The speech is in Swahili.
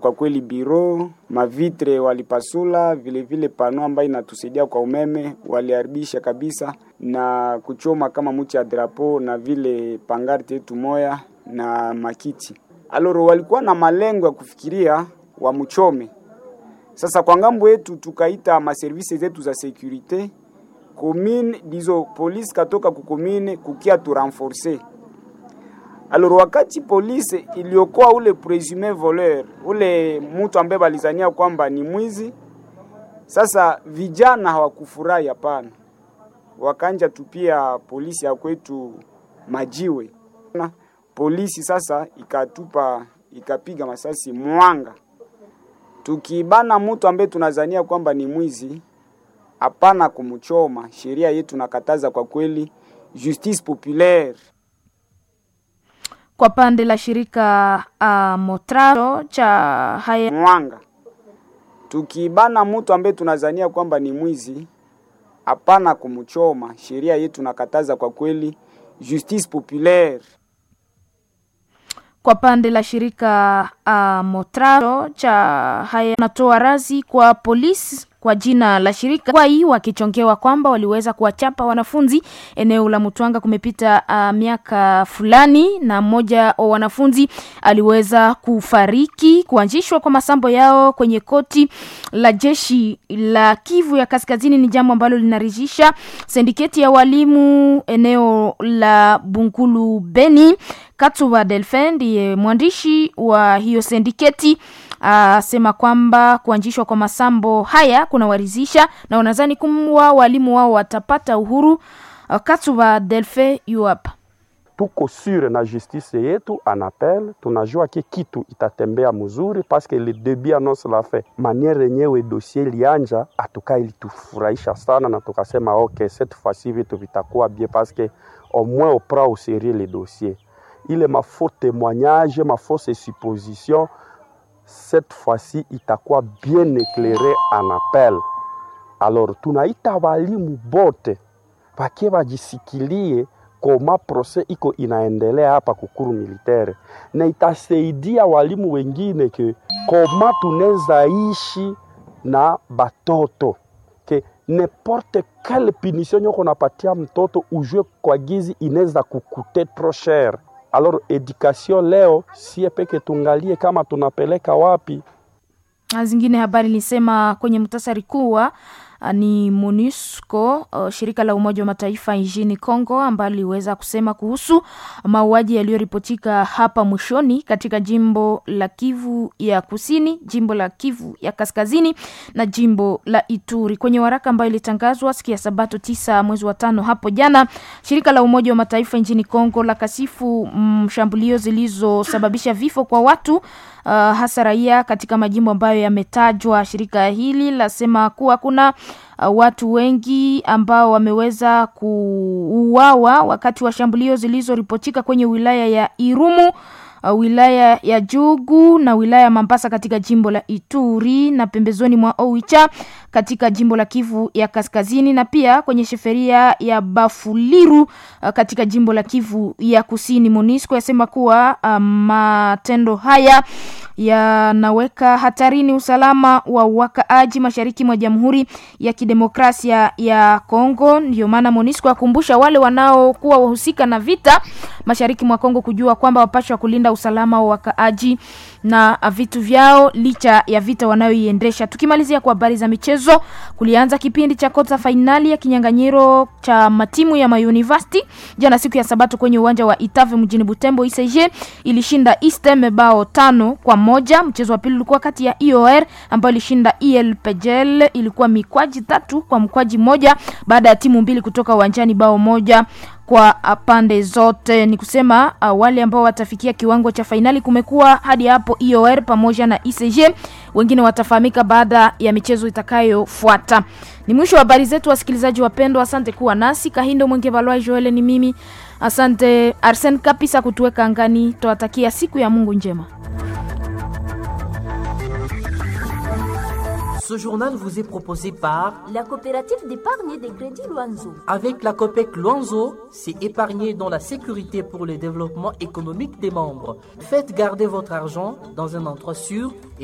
Kwa kweli biro mavitre walipasula, vile vile pano ambayo inatusaidia kwa umeme waliharibisha kabisa, na kuchoma kama mti ya drapo na vile pangarti yetu moya na makiti. Aloro walikuwa na malengo ya kufikiria wamchome. Sasa kwa ngambo yetu tukaita maservisi zetu za securite commune dizo polisi katoka kukomine kukia tu renforcer Alors wakati polisi iliokoa ule presume voleur, ule mtu ambaye balizania kwamba ni mwizi, sasa vijana hawakufurahi, hapana, wakanja tupia polisi ya kwetu majiwe na polisi sasa ikatupa ikapiga masasi mwanga, tukibana mtu ambaye tunazania kwamba ni mwizi, hapana kumchoma. Sheria yetu nakataza kwa kweli, justice populaire kwa pande la shirika uh, Motraro cha haya mwanga, tukibana mtu ambaye tunazania kwamba ni mwizi, hapana kumchoma. Sheria yetu nakataza kwa kweli, justice populaire kwa pande la shirika uh, Motraro cha haya natoa razi kwa polisi kwa jina la shirika kwai wakichongewa kwamba waliweza kuwachapa wanafunzi eneo la Mutwanga kumepita uh, miaka fulani, na mmoja wa wanafunzi aliweza kufariki. Kuanzishwa kwa masambo yao kwenye koti la jeshi la Kivu ya Kaskazini ni jambo ambalo linaridhisha sindiketi ya walimu eneo la Bunkulu Beni. Katuba Delphin ndiye mwandishi wa hiyo sindiketi asema kwamba kuanzishwa kwa masambo haya kunawaridhisha na wanadhani kuwa walimu wao watapata uhuru. Katuba Delfe yu hapa. Tuko sure na justice yetu anapel, tunajua ke kitu itatembea mzuri paske le debut annonce la fait maniere yenyewe dossier lianja atuka ilitufurahisha sana, na tukasema ok cette fois-ci vitu vitakuwa bien paske au moins on prend au sérieux le dossier ile mafaux témoignage mafausse supposition cette fois-ci itakuwa bien éclairé en appel. Alors tunaita walimu bote wakie wajisikilie koma proses iko inaendelea hapa kukuru militaire, na itasaidia walimu wengine ke koma tunaweza ishi na batoto ke n'importe quelle punition nyoko napatia mtoto ujue kwa gizi inaweza kukute trop cher alors education leo sie peke tungalie kama tunapeleka wapi. Zingine habari nilisema kwenye mtasari kuwa ni MONUSCO uh, shirika la Umoja wa Mataifa nchini Kongo ambalo liweza kusema kuhusu mauaji yaliyoripotika hapa mwishoni katika jimbo la Kivu ya Kusini, jimbo la Kivu ya Kaskazini na jimbo la Ituri. Kwenye waraka ambayo ilitangazwa siku ya Sabato tisa mwezi wa tano hapo jana, shirika la Umoja wa Mataifa nchini Kongo la kasifu mshambulio zilizosababisha vifo kwa watu uh, hasa raia katika majimbo ambayo yametajwa. Shirika hili lasema kuwa kuna uh, watu wengi ambao wameweza kuuawa wakati wa shambulio zilizoripotika kwenye wilaya ya Irumu uh, wilaya ya Jugu na wilaya ya Mambasa katika jimbo la Ituri na pembezoni mwa Oicha katika jimbo la Kivu ya Kaskazini na pia kwenye sheferia ya Bafuliru uh, katika jimbo la Kivu ya Kusini. MONUSCO yasema kuwa uh, matendo haya yanaweka hatarini usalama wa wakaaji mashariki mwa Jamhuri ya Kidemokrasia ya Kongo. Ndio maana MONUSCO akumbusha wale wanaokuwa wahusika na vita mashariki mwa Kongo kujua kwamba wapashwa kulinda usalama wa wakaaji na vitu vyao licha ya vita wanayoiendesha. Tukimalizia kwa habari za michezo, kulianza kipindi cha kota fainali ya kinyang'anyiro cha matimu ya mauniversity jana siku ya Sabato kwenye uwanja wa Itave mjini Butembo. ICG ilishinda Istem bao tano kwa moja. Mchezo wa pili ulikuwa kati ya IOR ambayo ilishinda ELPGL, ilikuwa mikwaji tatu kwa mkwaji moja baada ya timu mbili kutoka uwanjani bao moja kwa pande zote. Ni kusema uh, wale ambao watafikia kiwango cha fainali kumekuwa hadi hapo IOR pamoja na ICG, wengine watafahamika baada ya michezo itakayofuata. Ni mwisho wa habari zetu, wasikilizaji wapendwa, asante kuwa nasi. Kahindo Mwenge Balwa Joel ni mimi, asante Arsen Kapisa kutuweka angani. Tuwatakia siku ya Mungu njema. Ce journal vous est proposé par la coopérative d'épargne et de crédit Loanzo. Avec la COPEC Luanzo, c'est épargner dans la sécurité pour le développement économique des membres. Faites garder votre argent dans un endroit sûr